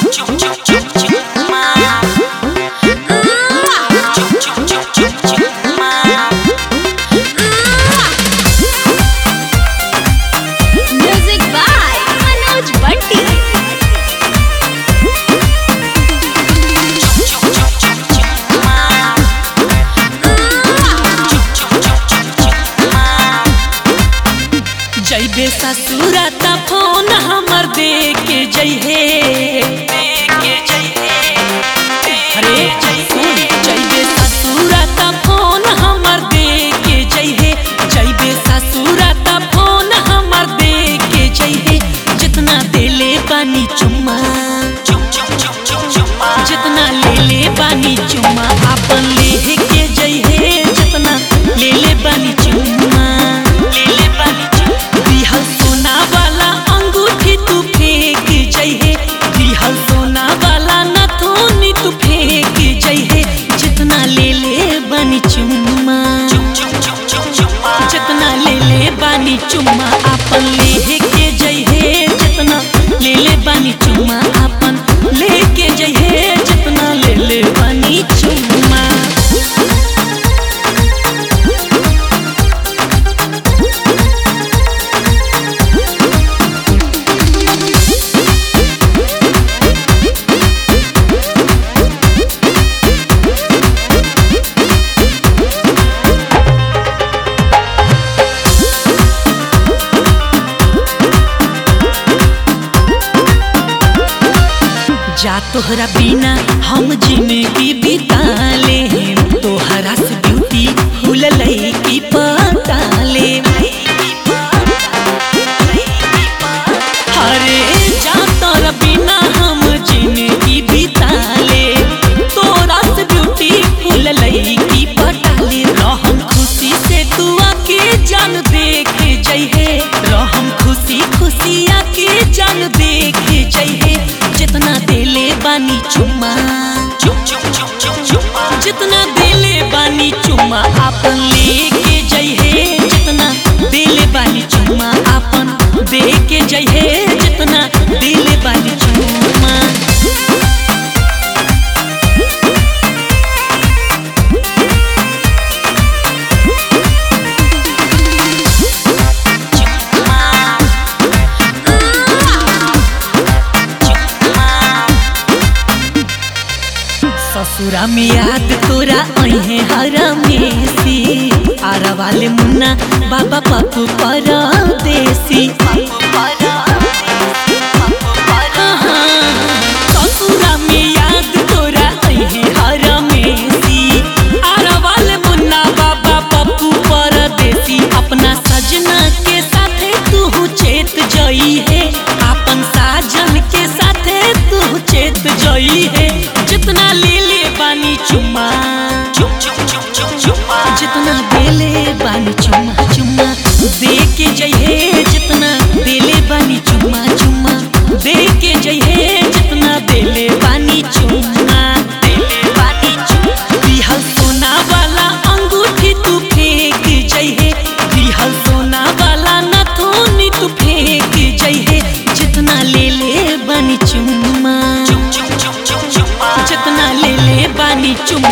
Music by Manoj Bhatti. जैबे ससुरा त फोन हमर दे के जइहे अरे सुन जैबे ससुरा त फोन हमर दे के जइहे जैबे ससुरा त फोन हमर दे के जइहे जितना देले बानी चुम्मा जितना ले ले बानी चुम्मा अपन ले के जइहे जितना ले ले बानी चुम्मा ले ले बानी चुम्मा दिहल सोना वाला अंगूठी तू फेंक जइहे दिहल सोना वाला नथुनी तू फेंक जइहे जितना ले ले बानी चुम्मा जितना ले ले बानी चुम्मा अपन ले के जइहे जितना ले ले बानी चुम्मा अपन लेके जइहे जितना ले ले बानी चुम्मा जा तोहरा बिना हम जिंदगी बिता ले तोहरा से ब्यूटी फूल लई पताले अरे जा तोहरा बिना हम जिंदगी बिता ले तोरा से ब्यूटी फूल लई पटाले रहम खुशी से तू आके जान देख जइहे रहम खुशी खुशी आके जान देख जइहे जितना देले बानी चुम्मा जितना देले बानी चुम्मा आपन लेके जइहे जितना देले बानी चुम्मा आपन दे के जइहे जितना देले बानी चुम्मा ससुरा में याद तोरा अहे हरमेसी आरा वाले मुन्ना बाबा पप्पू परदेसी ससुरा में याद तोरा अहे हरमेसी आरा वाले मुन्ना बाबा पप्पू परदेसी अपना सजना के साथे तू चेत जई है अपन साजन के साथे तू चेत जई है जितना ले ले बानी चुम्मा जितना देले बानी चुम्मा चुम्मा दे के जइहे जितना देले बानी चुम्मा चुम्मा दे के जइहे जितना देले बानी चुम्मा देले बानी चुम्मा दिहल सोना वाला अंगूठी तू फेंक जइहे दिहल सोना वाला नथुनी तू फेंक जइहे जितना ले ले बानी चुम्मा जितना ले ले बानी चुम्मा